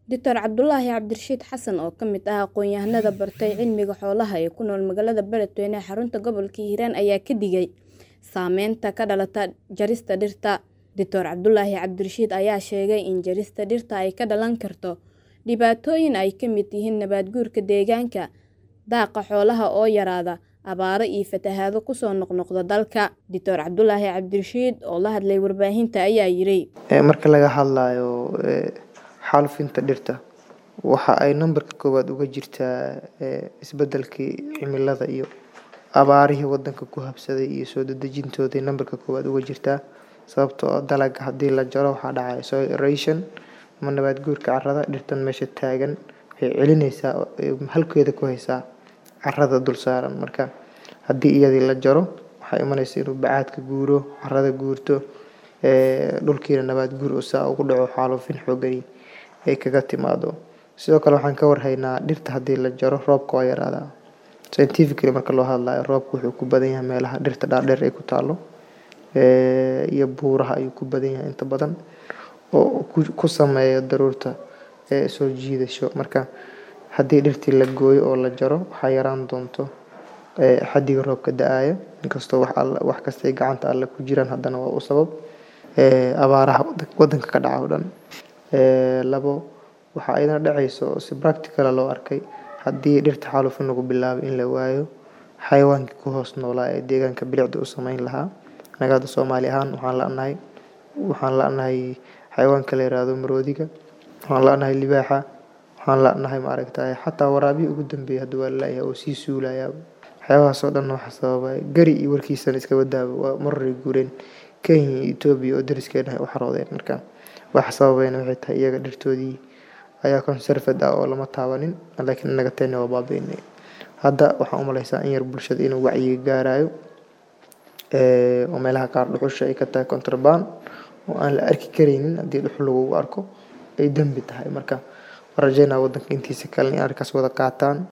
Dr Cabdulaahi Cabdirashiid Xasan oo ka mid ah aqoon-yahanada bartay cilmiga xoolaha ee ku nool magaalada Beledweyne ee xarunta gobolka Hiiraan ayaa ka digay saameynta ka dhalata jarista dhirta. Dr Cabdulaahi Cabdirashiid ayaa sheegay in jarista dhirta ay ka dhalan karto dhibaatooyin ay ka mid yihiin nabaad guurka deegaanka, daaqa xoolaha oo yaraada, abaaro iyo fatahaado ku soo noqnoqda dalka. Dr Cabdulaahi Cabdirashiid oo la hadlay warbaahinta ayaa yiri. Marka laga hadlayo xaalufinta dhirta waxa ay nambarka koowaad uga jirtaa isbedelkii cimilada iyo abaarihii wadanka ku habsaday iyo soo dedejintooday nambarka koowaad uga jirtaa sababtoo ah dalagga haddii la jaro waxaa dhacaya soil erosion ama nabaad guurka carrada dhirtan meesha taagan waxay celinaysaa halkeeda ku haysaa carrada dul saaran marka haddii iyadii la jaro waxaa imanaysa inuu bacaadka guuro carrada guurto dhulkiina nabaad guur oo saa ugu dhaco xaalufin xoogani ay kaga timaado sidoo kale waxaan ka warhaynaa dhirta haddii la jaro roobka waa yaraadaa scientifically marka loo hadlayo roobka wuxuu ku badan yahay meelaha dhirta dhaadheer ay ku taalo iyo buuraha ayuu ku badan yahay inta badan oo ku sameeya daruurta soo jiidasho marka haddii dhirtii la gooyo oo la jaro waxaa yaraan doonto xaddiga roobka da-aya inkastoo wax alla wax kastay gacanta alle ku jiraan haddana waa u sabab abaaraha wadanka ka dhaca oo dhan labo waxaa ayadana dhacayso oo si practical loo arkay haddii dhirta xaalufin lagu bilaabo in la waayo xayawaankii ku hoos noolaa ee deegaanka bilicda u sameyn lahaa anaga hadda soomaali ahaan waxaan la-nahay waxaan la-nahay xayawaanka la yiraahdo maroodiga waxaan la-nahay libaaxa waxaan la-nahay maaragtay xataa waraabihii ugu dambeeyay hadda waa la-yahay oo sii suulayaa waxyaabahaas oo dhan waxaa sababa gari iyo warkiisana iska wadaaba waa maroray guureen kenya iyo etoobiya oo dariskeena ay u xaroodeen marka waxa sababayna waxay tahay iyaga dhirtoodii ayaa conserved ah oo lama taabanin laakiin inaga tayna waa baabi'inay hadda waxaan u maleysaa in yar bulshada inuu wacyiga gaarayo oo meelaha qaar dhuxusha ay ka tahay contraband oo aan la arki karaynin haddii dhuxul lagugu arko ay dembi tahay marka waan rajeynaa wadanka intiisa kale in arkaas wada qaataan